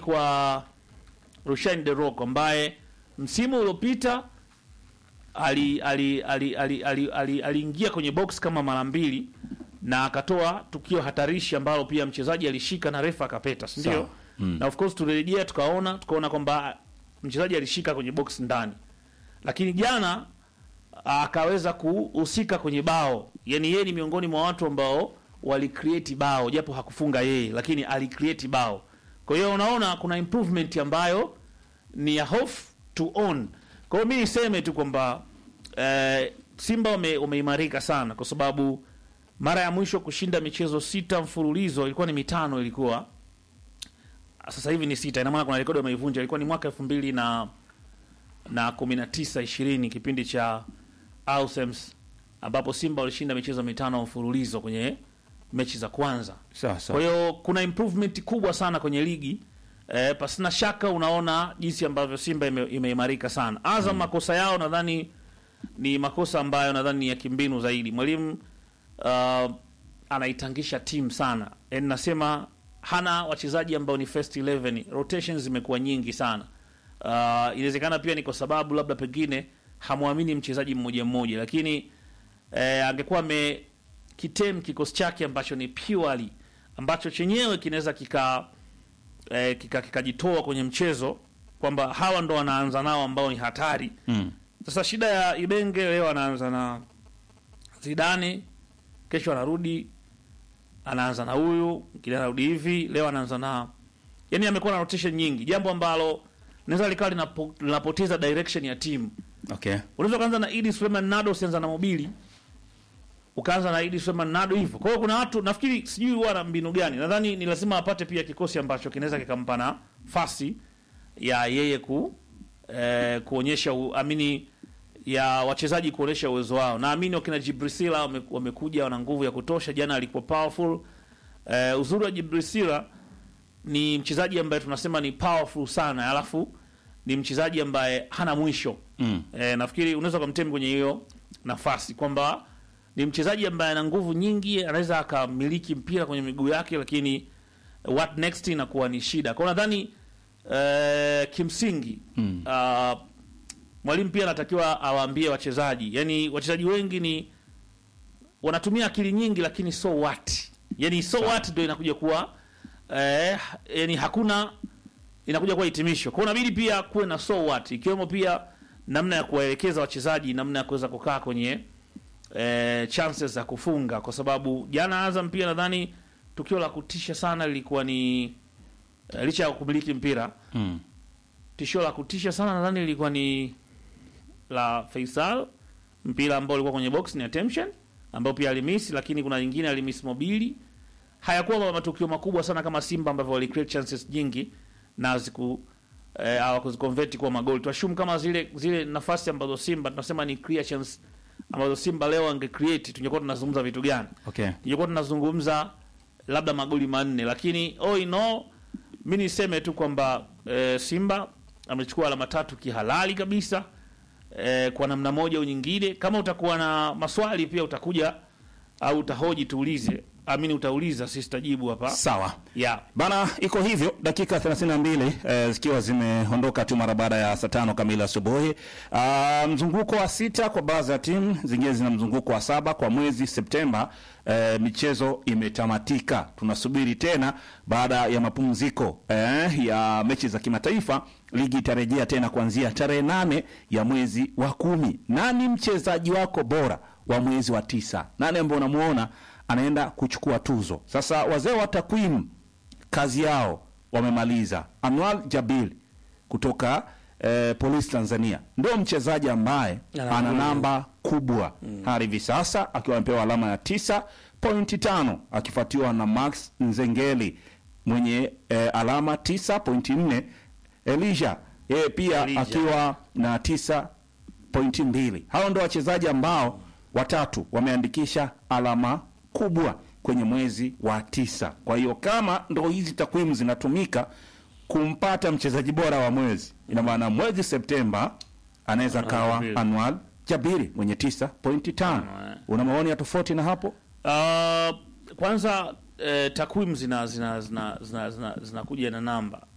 kwa Rushain De Reuck ambaye msimu uliopita ali ali ali ali ali- ali- aliingia kwenye box kama mara mbili na akatoa tukio hatarishi ambalo pia mchezaji alishika na refa akapeta, si ndio? Sawa. Mm. Na of course tulirejea tukaona tukaona kwamba mchezaji alishika kwenye box ndani, lakini jana akaweza kuhusika kwenye bao. Yani yeye ni miongoni mwa watu ambao walicreate bao, japo hakufunga yeye, lakini alicreate bao. Kwa hiyo unaona kuna improvement ambayo ni ya off to on. Kwa hiyo mi niseme tu kwamba eh, Simba wame- wameimarika sana, kwa sababu mara ya mwisho kushinda michezo sita mfululizo ilikuwa ni mitano, ilikuwa sasa hivi ni sita. Ina maana kuna rekodi wameivunja, ilikuwa ni mwaka elfu mbili na na kumi na tisa ishirini kipindi cha Ausems ambapo Simba walishinda michezo mitano mfululizo kwenye mechi za kwanza. Sawa sawa. Kwa hiyo kuna improvement kubwa sana kwenye ligi eh, pasina shaka unaona jinsi ambavyo Simba ime- imeimarika sana. Azam makosa yao nadhani ni makosa ambayo nadhani ni ya kimbinu zaidi. Mwalimu uh, anaitangisha timu sana, yaani nasema hana wachezaji ambao ni first 11 rotations zimekuwa nyingi sana. Uh, inawezekana pia ni kwa sababu labda pengine hamwamini mchezaji mmoja mmoja, lakini eh, angekuwa ame kitem kikosi chake ambacho ni purely ambacho chenyewe kinaweza kika eh, kika- kikajitoa kwenye mchezo kwamba hawa ndo wanaanza nao ambao ni hatari. Mm. Sasa shida ya Ibenge leo anaanza na Zidane, kesho anarudi anaanza na huyu, kile anarudi hivi, leo anaanza na yani, amekuwa na rotation nyingi, jambo ambalo linaweza likawa linapo, linapoteza direction ya timu. Okay. Unaweza ukaanza na Idi Suleiman Nado, usianza na Mobili, ukaanza na Idi Suleiman Nado hivyo. Kwa hiyo kuna watu nafikiri, sijui huwa na mbinu gani, nadhani ni lazima apate pia kikosi ambacho kinaweza kikampa nafasi ya yeye ku eh, kuonyesha u- amini ya wachezaji kuonyesha uwezo wao. Naamini wakina Jibrisila wame- wamekuja wana nguvu ya kutosha. Jana alikuwa powerful. Eh, uzuri wa Jibrisila ni mchezaji ambaye tunasema ni powerful sana, alafu ni mchezaji ambaye hana mwisho. Mm. E, nafikiri unaweza ukamtemi kwenye hiyo nafasi kwamba ni mchezaji ambaye ana nguvu nyingi, anaweza akamiliki mpira kwenye miguu yake, lakini what next inakuwa ni shida. Kwa hiyo nadhani e, kimsingi Mm. uh, mwalimu pia anatakiwa awaambie wachezaji, yani wachezaji wengi ni wanatumia akili nyingi, lakini so what, yani so what ndio inakuja kuwa eh, yani hakuna inakuja kuwa hitimisho. Kwa hiyo inabidi pia kuwe na so what, ikiwemo pia namna ya kuwaelekeza wachezaji namna ya kuweza kukaa kwenye eh, chances za kufunga, kwa sababu jana Azam pia nadhani tukio la kutisha sana lilikuwa ni eh, licha ya kumiliki mpira Mm. tishio la kutisha sana nadhani lilikuwa ni la Faisal, mpira ambao ulikuwa kwenye box ni attention, ambao pia alimisi, lakini kuna nyingine alimisi mobili. Hayakuwa matukio makubwa sana kama Simba ambavyo wali create chances nyingi na ziku eh, hawakuziconvert kuwa magoli. Tuashumu kama zile zile nafasi ambazo Simba tunasema ni clear chance ambazo Simba leo ange create, tungekuwa tunazungumza vitu gani? Okay. tungekuwa tunazungumza labda magoli manne, lakini all in all, mi niseme tu kwamba e, Simba amechukua alama tatu kihalali kabisa e, kwa namna moja au nyingine. Kama utakuwa na maswali pia utakuja au utahoji, tuulize, amini utauliza, sisi tutajibu hapa Sawa. yeah. Bana, iko hivyo dakika 32 eh, zikiwa zimeondoka tu mara baada ya saa tano kamili asubuhi. Ah, mzunguko wa sita kwa baadhi ya timu zingine zina mzunguko wa saba kwa mwezi Septemba. Eh, michezo imetamatika, tunasubiri tena baada ya mapumziko eh, ya mechi za kimataifa. Ligi itarejea tena kuanzia tarehe nane ya mwezi wa kumi. Nani mchezaji wako bora wa mwezi wa tisa? Nani ambaye unamuona anaenda kuchukua tuzo? Sasa wazee wa takwimu kazi yao wamemaliza. Anwar Jabil kutoka eh, Polisi Tanzania ndio mchezaji ambaye Ana ana goli. namba kubwa hadi hivi sasa akiwa amepewa alama ya tisa pointi tano akifuatiwa na Max Nzengeli mwenye eh, alama tisa pointi nne Elisha yeye pia Elijah. akiwa na tisa pointi mbili. Hao ndio wachezaji ambao watatu wameandikisha alama kubwa kwenye mwezi wa tisa. Kwa hiyo kama ndo hizi takwimu zinatumika kumpata mchezaji bora wa mwezi, ina maana mwezi Septemba anaweza Anwar kawa Jabiri. Anwar Jabiri mwenye tisa pointi tano. Anwar. Una maoni ya tofauti na hapo? Uh, kwanza eh, takwimu zina zina zina zina zina zinakuja na namba